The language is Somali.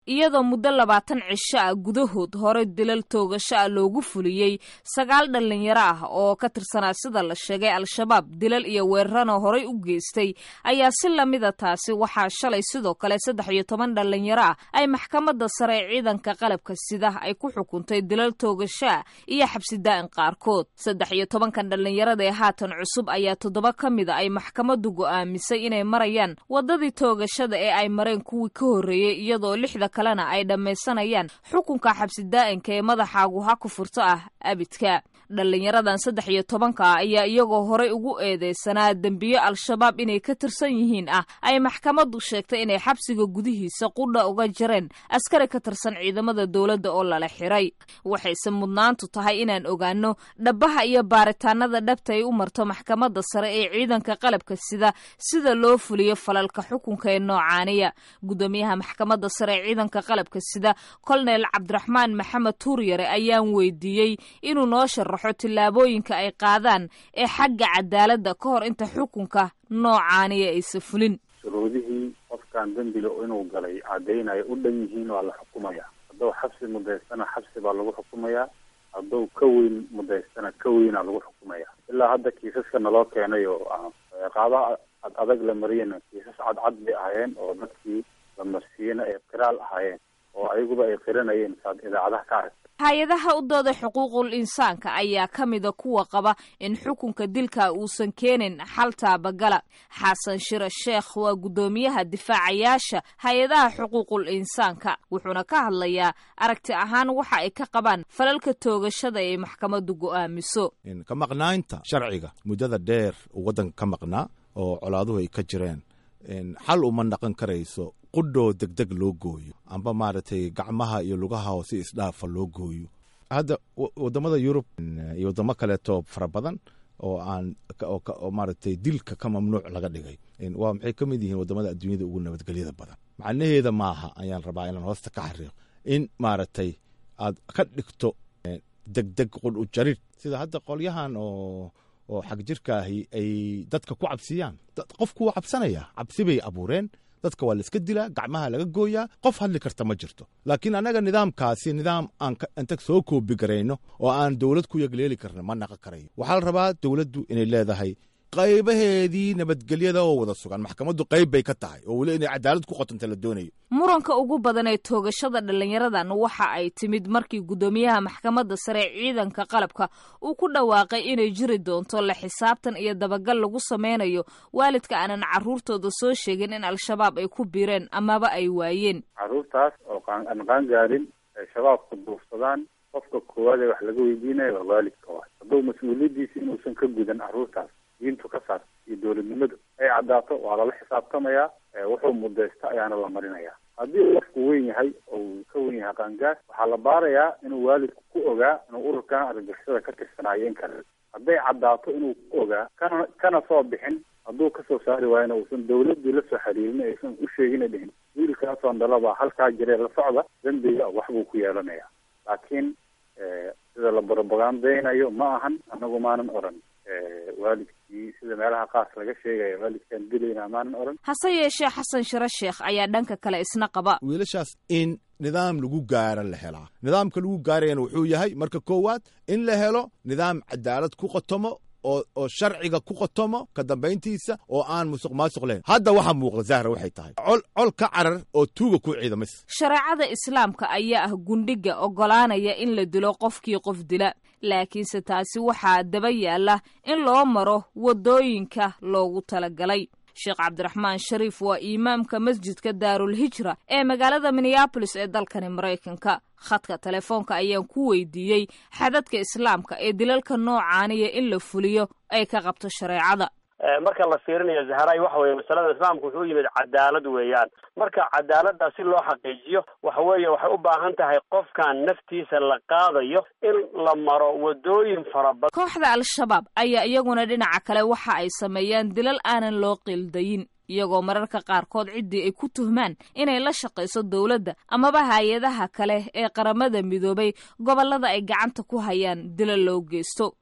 iyadoo muddo labaatan cisho ah gudahood hore dilal toogasho ah loogu fuliyey sagaal dhallinyaro ah oo ka tirsanaa sida la sheegay al-shabaab dilal iyo weerarana horey u geystay ayaa si lamida taasi waxaa shalay sidoo kale saddex iyo toban dhallinyaro ah ay maxkamadda sare ee ciidanka qalabka sida ay ku xukuntay dilal toogasho ah iyo xabsi daa'in qaarkood saddex iyo tobankan dhallinyarada ee haatan cusub ayaa toddoba ka mida ay maxkamaddu go'aamisay inay marayaan waddadii toogashada ee ay mareen kuwii ka horreeyey iyadoo lixda kalena ay dhammaysanayaan xukunka xabsi daa'inka ee madaxaagu ha ku furto ah abidka dhallinyaradan saddex iyo tobanka ah ayaa iyagoo horey ugu eedeysanaa dembiyo al-shabaab inay ka tirsan yihiin ah ay maxkamaddu sheegtay inay xabsiga gudihiisa qudha uga jareen askari ka tirsan ciidamada dowladda oo lala xiray waxayse mudnaantu tahay inaan ogaano dhabaha iyo baaritaanada dhabta ay u marto maxkamadda sare ee ciidanka qalabka sida sida loo fuliyo falalka xukunka ee noocaaniya guddoomiyaha maxkamadda sare ee ciidanka qalabka sida kolonel cabdiraxmaan maxamed tuuryare ayaan weydiiyey inuu noo sharaxo tillaabooyinka ay qaadaan ee xagga cadaaladda ka hor inta xukunka noocaaniya aysa fulin shuruudihii qofkan dembiga inuu galay caddaynaya u dhan yihiin waa la xukumaya hadduu xabsi mudaystana xabsi baa lagu xukumayaa hadduu ka weyn mudaystana ka weynaa lagu xukumaya ilaa hadda kiisaska naloo keenay oo qaabaha ad adag la mariyana kiisas cadcad bay ahaayeen oo dadkii la marsiiyena ay qiraal ahaayeen oo ayaguba ay qiranayeen saad idaacadaha ka aragta hay-adaha u dooda xuquuqul insaanka ayaa ka mida kuwa qaba in xukunka dilka uusan keenin xal taabagala xasan shire sheekh waa guddoomiyaha difaacayaasha hay-adaha xuquuqul insaanka wuxuuna ka hadlayaa aragti ahaan waxa ay ka qabaan falalka toogashada ay maxkamaddu go'aamiso ka maqnaynta sharciga muddada dheer uu waddanka ka maqnaa oo colaaduhu ay ka jireen xal uma naqon karayso qudhoo degdeg loo gooyo amba maaragtay gacmaha iyo lugaha oo si isdhaafa loo gooyo hadda wadamada yurub iyo wadamo kaleeto fara badan oo aan oo maaragtay dilka ka mamnuuc laga dhigay waa maxay ka mid yihiin wadamada adduunyada ugu nabadgelyada badan macnaheeda maaha ayaan rabaa inaan hoosta ka xariiqo in maaragtay aad ka dhigto degdeg qudh u jarid sida hadda qolyahan oo oo xag jirka ahi ay dadka ku cabsiyaan qofku waa cabsanaya cabsi bay abuureen dadka waa la iska dilaa gacmaha laga gooyaa qof hadli karta ma jirto laakiin annaga nidaamkaasi nidaam aan inta soo koobi garayno oo aan dowlad ku yagleeli karna ma naqon karayo waxaa la rabaa dowladdu inay leedahay qaybaheedii nabadgelyada oo wada sugan maxkamaddu qayb bay ka tahay oo weli inay cadaalad ku qotanta la doonayo muranka ugu badan ee toogashada dhallinyaradan waxa ay timid markii guddoomiyaha maxkamadda sare ee ciidanka qalabka uu ku dhawaaqay inay jiri doonto la xisaabtan iyo dabagal lagu sameynayo waalidka aanan carruurtooda soo sheegin in al-shabaab ay ku biireen amaba ay waayeen carruurtaas oo aan qaangaarin ay shabaabku duufsadaan qofka koowaad ee wax laga weydiinaya waa waalidka waay hadduu mas-uuliyaddiisa inuusan ka gudan carruurtaas diintu ka saar iyo dowladnimadu ay caddaato waa lala xisaabtamayaa wuxuu mudaysta ayaana la marinayaa haddii uu qofku weyn yahay oo uu ka wen yahay qaangaar waxaa la baarayaa inuu waalidku ku ogaa inuu ururkan argagixisada ka tirsanaayo in kale hadday caddaato inuu ku ogaa kana kana soo bixin hadduu kasoo saari waayona uusan dawladdii la soo xiriirin aysan u sheegina dhihin wiilkaasoon dhalaba halkaa jiree la socda dembiga waxbuu ku yeelanayaa laakiin sida la barobagandaynayo ma ahan anagu maanan oran waalidkii sida meelaha qaas laga sheegaya waalidkaan dilayna maanan oran hase yeeshee xasan shire sheekh ayaa dhanka kale isna qaba wiilashaas in nidaam lagu gaara la helaa nidaamka lagu gaarayana wuxuu yahay marka koowaad in la helo nidaam cadaalad ku qotomo oo oo sharciga ku qotomo ka dambayntiisa oo aan musuq maasuq lahayn hadda waxaa muuqda zahra waxay tahay col col ka carar oo tuuga ku ciidamaysa shareecada islaamka ayaa ah gundhiga oggolaanaya in la dilo qofkii qof dila laakiinse taasi waxaa daba yaalla in loo maro waddooyinka loogu talagalay sheekh cabdiraxmaan shariif waa imaamka masjidka daarul hijra ee magaalada minneabolis ee dalkani maraykanka khadka telefoonka ayaan ku weydiiyey xadadka islaamka ee dilalka noocaaniya in la fuliyo ay ka qabto shareecada marka la fiirinayo zaharay waxa weye masalada islaamka wuxuu yimid cadaalad weeyaan marka cadaaladda si loo xaqiijiyo waxa weeye waxay u baahan tahay qofkan naftiisa la qaadayo in la maro wadooyin fara badan kooxda al-shabaab ayaa iyaguna dhinaca kale waxa ay sameeyaan dilal aanan loo qiildayin iyagoo mararka qaarkood ciddii ay ku tuhmaan inay la shaqayso dowladda amaba hay-adaha kale ee qaramada midoobay gobollada ay gacanta ku hayaan dilal loo geysto